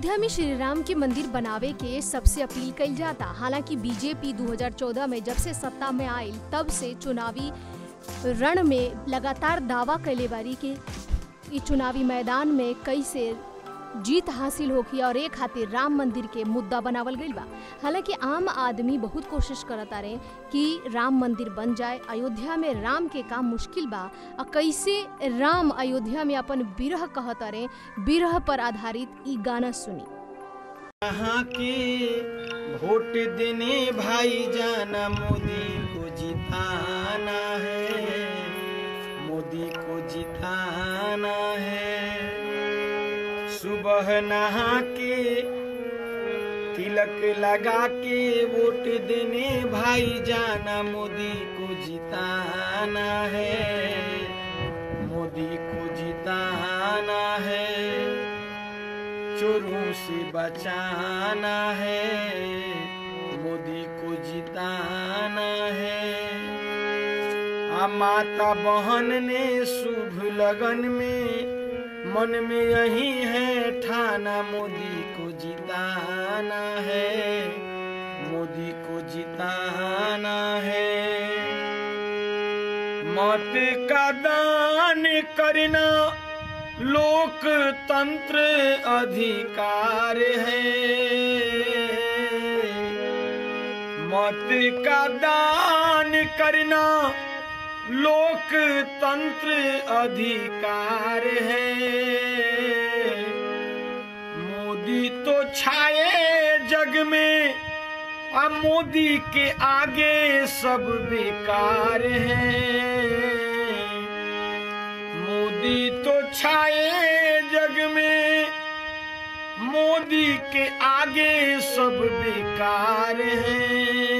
अयोध्या में श्री राम के मंदिर बनावे के सबसे अपील कइल जाता हालांकि बीजेपी 2014 में जब से सत्ता में आयल तब से चुनावी रण में लगातार दावा कैले बारी के इ चुनावी मैदान में कैसे जीत हासिल होखी और एक खातिर राम मंदिर के मुद्दा बनावल गईल बा हालांकि आम आदमी बहुत कोशिश करता रहे कि राम मंदिर बन जाए अयोध्या में राम के काम मुश्किल बा और कैसे राम अयोध्या में अपन विरह कहता रहे विरह पर आधारित ई गाना सुनी यहाँ के वोट देने भाई जाना मोदी को जिताना है मोदी को जिताना है सुबह नहा के तिलक लगा के वोट देने भाई जाना मोदी को जिताना है मोदी को जिताना है चोरों से बचाना है मोदी को जिताना है आ माता बहन ने शुभ लगन में मन में यही है ठाना मोदी को जिताना है मोदी को जिताना है मत का दान करना लोकतंत्र अधिकार है मत का दान करना लोकतंत्र अधिकार है मोदी तो छाए जग में अब मोदी के आगे सब बेकार है मोदी तो छाए जग में मोदी के आगे सब बेकार है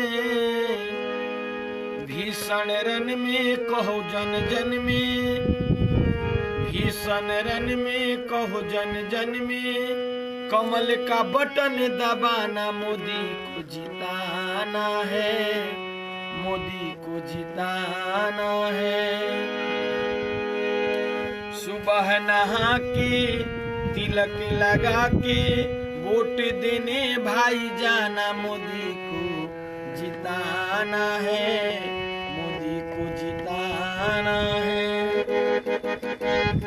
भीषण रन में कहो जन जन में भीषण रन में कहो जन जन में कमल का बटन दबाना मोदी को जिताना है मोदी को जिताना है सुबह नहा के तिलक लगा के वोट देने भाई जाना मोदी को जिताना है मोदी को जिताना है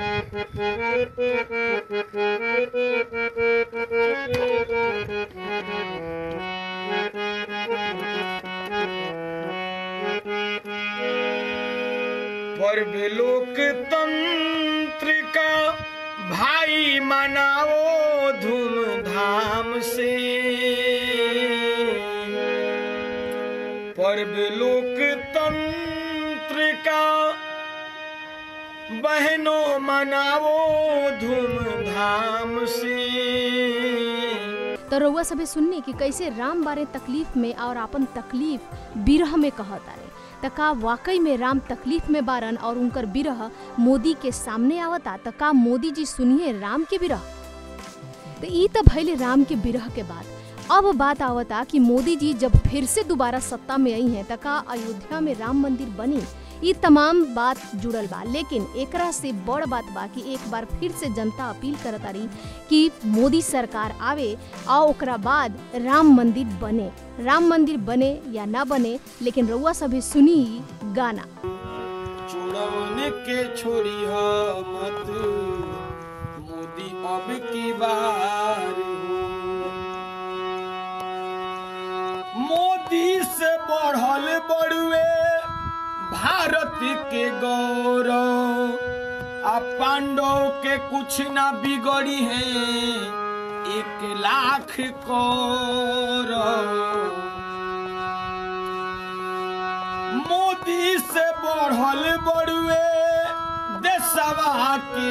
पर्व लोकतंत्र का भाई मनाओ धूमधाम से पर्व लोकतंत्र का बहनों मनाओ धूमधाम से तो रउआ सभे सुननी कि कैसे राम बारे तकलीफ में और अपन तकलीफ बिरह में कहता रहे त का वाकई में राम तकलीफ में बारन और उनकर बिरह मोदी के सामने आवता त का मोदी जी सुनिए राम के बिरह तो ई तो भैले राम के बिरह के बाद अब बात आवता कि मोदी जी जब फिर से दोबारा सत्ता में आई हैं त का अयोध्या में राम मंदिर बनी ई तमाम बात जुड़ल बा लेकिन एकरा से बड़ बात बा कि एक बार फिर से जनता अपील करता रही कि मोदी सरकार आवे और ओकरा बाद राम मंदिर बने राम मंदिर बने या ना बने लेकिन रउआ सभी सुनी ई गाना चुड़वन के छोड़ी हो मत मोदी अब की बार हो मोदी से बढ़ल बड़ुए भारत के गौरव आ पांडव के कुछ ना बिगड़ी है एक लाख कौरव मोदी से बढ़ल बड़ुए देशवा के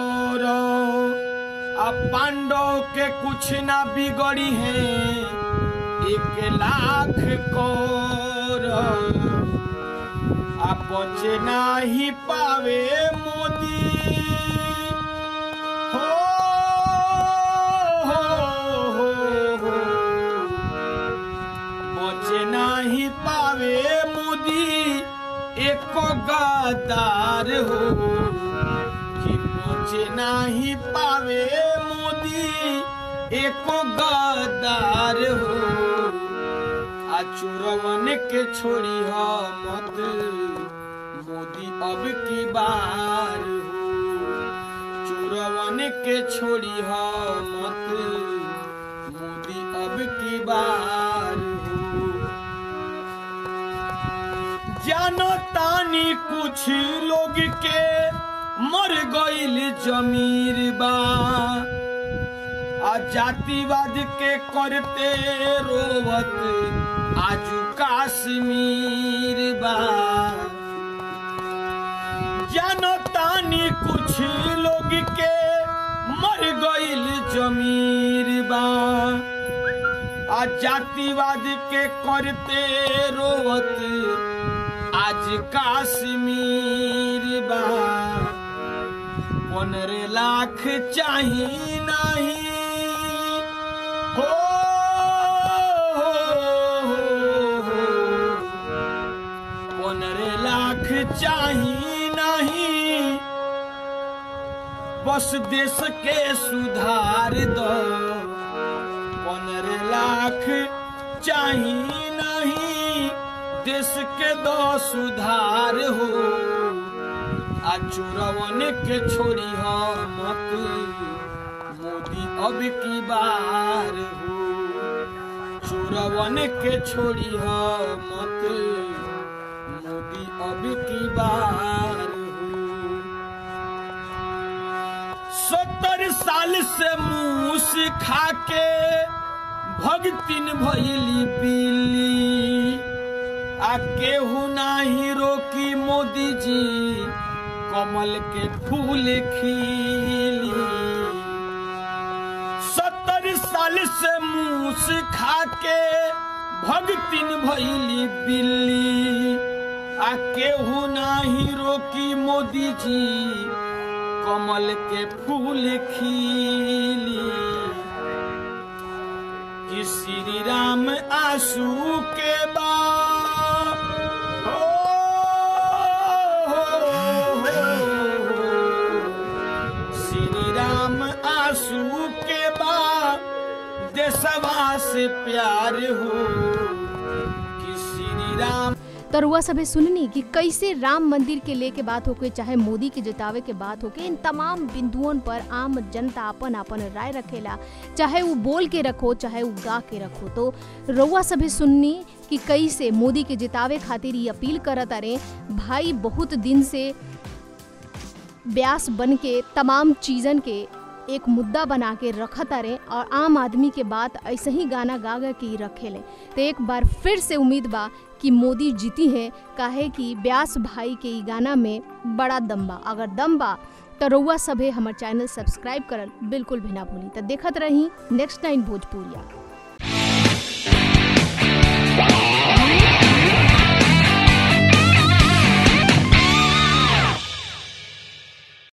गौरव आ पांडव के कुछ ना बिगड़ी है एक लाख कौरव आ बचे नाही पावे मोदी हो हो हो हो बचे नाही पावे मोदी एक गद्दार हो कि बचे नाही पावे मोदी एको गदार हो आ चोरवन के छोड़ी हो मत मोदी अब की बार हो चोरवन के छोड़ी हो मत मोदी अब की बार हो जानो तानी कुछ लोग के मर गईल जमीर बा आ जातिवाद के करते रोवत आजू काश्मीर बा जानो तानी कुछ लोग के मर गईल जमीर बा आ जातिवाद के करते रोवत आज काश्मीर बा पंद्रह लाख चाही नहीं हो, हो, हो, हो। पंद्रह लाख चाही नहीं बस देश के सुधार दो पंद्रह लाख चाही नहीं देश के दो सुधार हो आ चोरवन के छोड़ी हो मत मोदी अब की बार हो चोरवन के छोड़ी हो मत मोदी अब की बार हो सत्तर साल से मूस खा के भगतिन भैली पीली आ केहू नाही रोकी मोदी जी कमल के फूल खिली सत्तर साल से मूस खा के भगतिन भैली बिल्ली आ केहू नाही रोकी मोदी जी कमल के फूल खिली कि श्री राम आंसू के बा हो, हो, हो, हो। श्री राम आंसू के बा देशवा से प्यार हो कि श्री राम तो रुआ सभे सुननी कि कैसे राम मंदिर के लेके बात होके चाहे मोदी के जितावे के बात होके इन तमाम बिंदुओं पर आम जनता अपन अपन राय रखेला चाहे वो बोल के रखो चाहे वो गा के रखो तो रुआ सभे सुननी कि कैसे मोदी के जितावे खातिर ये अपील करत अरे भाई बहुत दिन से ब्यास बन के तमाम चीज़न के एक मुद्दा बना के रखत अरे और आम आदमी के बात ऐसे ही गाना गा गा के ही रखेले तो एक बार फिर से उम्मीद बा कि मोदी जीती है काहे कि ब्यास भाई के ई गाना में बड़ा दम बा अगर दम बा तो रउआ सभे हमर चैनल सब्सक्राइब करल बिल्कुल भी ना भूली तो देखत रही नेक्स्ट टाइम भोजपुरिया